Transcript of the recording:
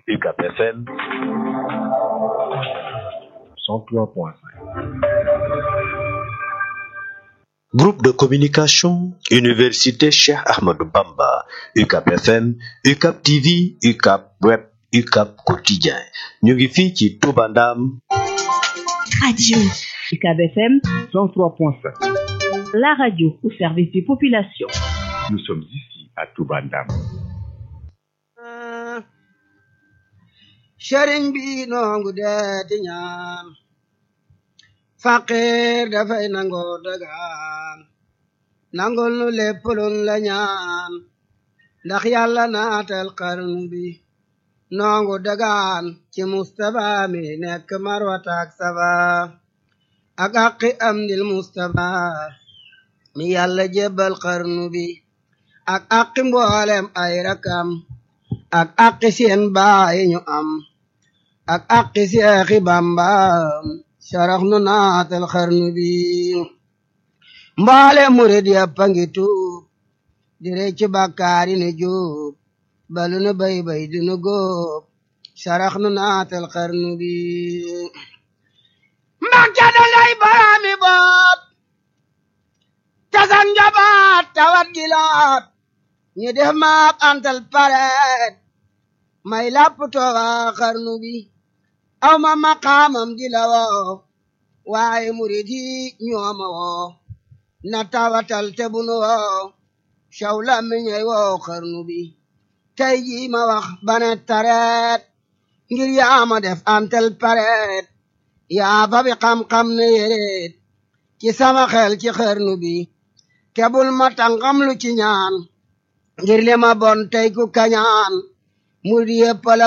UCAP FM 103.5 Groupe de communication Université Cheikh Ahmadou Bamba UCAP FM UCAP TV UCAP Web UCAP Quotidien ñu ngi fii ci Touba Ndam Radio UCAP FM 103.5 la radio au service des populations. Nous sommes ici à Touba Ndam sëriñ bi noongu deeti ñaan faqir dafay nangoo dagaan nangul nu lépp luñ la ñaan ndax yàlla naatal xarnu bi noongu dagaan ci mustapha mi nekk marwataak safa ak aqi am dil mustapha mi yàlla jébbal xarnu bi ak aqi mboolem ay rakam ak aqi seen baay ñu am ak aqi seexi bamba sarax nu naatal xarnu bi mboole murid yàpp a ngi tuub di recc bàkkaari ne jóob balu nu bay bay di nu góob sarax nu naatal xarnu bi mbàkke da ngay baraami bopp tasan njabaat tawat gilaat ñu def maak antal pareet may lapp tooga xarnu bi aw ma maqaamam di la woo waaye murid yi ñooma woo na tawatal te bunu woo caw la mi ñey woo xarnu bi tey jii ma wax bane tareet ngir yaa ma def antal pareet yaa fa bi xam-xam ne yéreet ci sama xel ci xarnu bi kebul ma tàngam lu ci ñaan ngir li ma bon tey ku kañaan murid yépp la